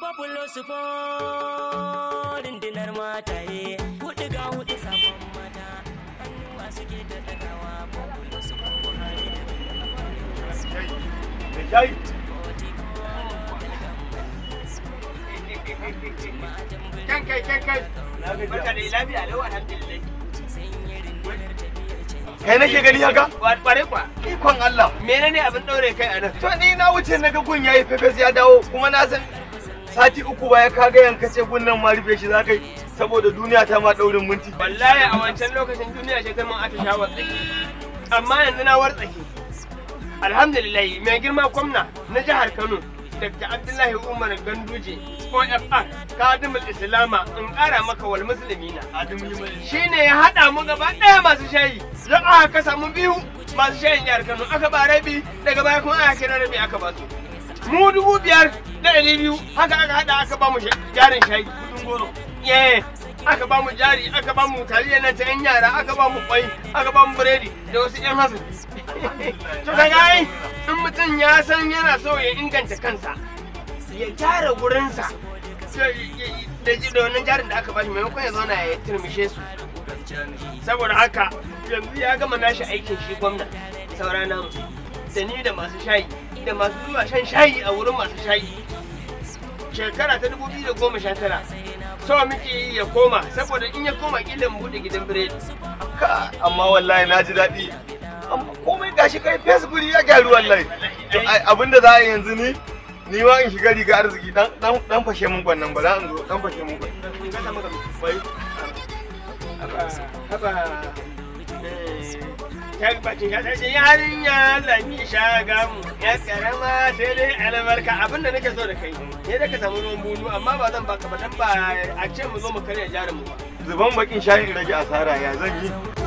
Popular support rundunar mataye hudu ga hudu sabon mata hannuwa suke ta dagawa Popular support Buhari da Kan kai kan kai. Barka da lafiya lau alhamdulillah. Kai nake gani haka? Kware kwa. Ikon Allah. Menene abin daure kai a nan? To ni na wuce na ga gun yayi fefes ya dawo kuma na san sati uku baya ka ga yanka ce gun nan ma rufe shi za kai saboda duniya ta ma daurin minti. Wallahi a wancan lokacin duniya ce ta mun ata sha tsaki. Amma yanzu na wartsake. Alhamdulillah mai girma gwamna na jihar Kano Dr. Abdullahi Umar Ganduje OFR Kadimul Islama in ƙara maka wal muslimina. Shi ne ya haɗa mu gaba ɗaya masu shayi. Don aka kasa mu biyu masu shayin jihar Kano aka ba rabi daga baya kuma aka kira rabi aka ba su. Mu dubu biyar da ɗari biyu haka aka haɗa aka ba mu jarin shayi. Yeah. aka ba mu jari aka ba mu taliya nan ta yan yara aka ba mu kwai aka ba mu biredi da wasu yan hasu to kaga ai in mutum ya san yana so ya inganta kansa ya gyara gurinsa da da wannan jarin da aka ba shi maimakon ya zauna ya turmishe su saboda haka yanzu ya gama nashi aikin shi gwamna saura namu da ni da masu shayi da masu zuwa shan shayi a wurin masu shayi shekara ta 2019 so muke yi ya koma saboda in ya koma kila mu bude gidan biredi Ka amma wallahi na ji daɗi. Amma komai gashi kai Facebook ya gyaru wallahi. Ai, Abinda za a yi yanzu ni ni ma in shiga riga arziki dan dan dan fashe mun kwannan ba za in zo dan fashe mun kwannan. Wai haba ta bacin ya sai yarinya zaki shaga mu ya karama sai dai albarka abinda nake so da kai ne da ka samu ruwan bunu amma ba zan baka ba dan ba a ce mu zo mu karya jarin mu ba zuban bakin shayin rage asara ya zan yi.